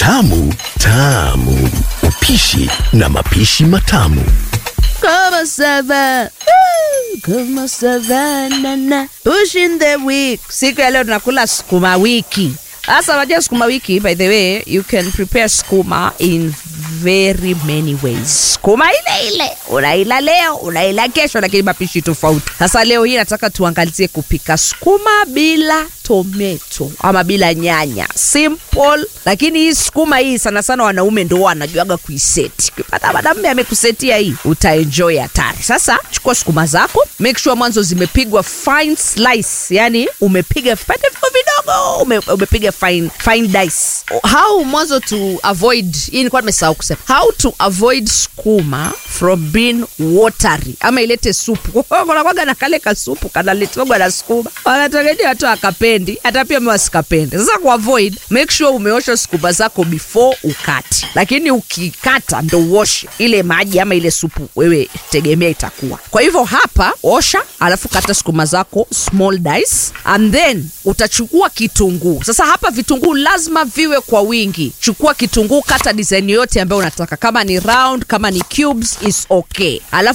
Tamu tamu, upishi na mapishi matamu. Kama sava kama savanana pushing the week. Siku ya leo tunakula sukuma wiki. Sasa unajua sukuma wiki, by the way, you can prepare sukuma in very many ways. Sukuma ile ile unaila leo, unaila kesho, lakini mapishi tofauti. Sasa leo hii nataka tuangalizie kupika sukuma bila tomato ama bila nyanya, simple. Lakini hii sukuma hii sana sana wanaume ndo wanajuaga kuiseti. Ukipata mwanamume amekusetia hii, utaenjoy hatari. Sasa chukua sukuma zako, make sure mwanzo zimepigwa fine slice, yani umepiga vipande vidogo vidogo, ume, umepiga fine, fine dice. How mwanzo to avoid, hii nilikuwa nimesahau kusema, how to avoid sukuma from being watery ama ilete supu. Kunakwaga na kale kasupu kanaletogwa na sukuma, wanategemea watu akapendi, hata pia mimi wasikapende. Sasa ku avoid, make sure umeosha sukuma zako before ukati, lakini ukikata ndo uoshe ile maji ama ile supu, wewe tegemea itakuwa. Kwa hivyo hapa osha, alafu kata sukuma zako small dice, and then utachukua kitunguu. Sasa hapa vitunguu lazima viwe kwa wingi. Chukua kitunguu, kata design yote ambayo unataka, kama ni round, kama ni cubes is okay, alafu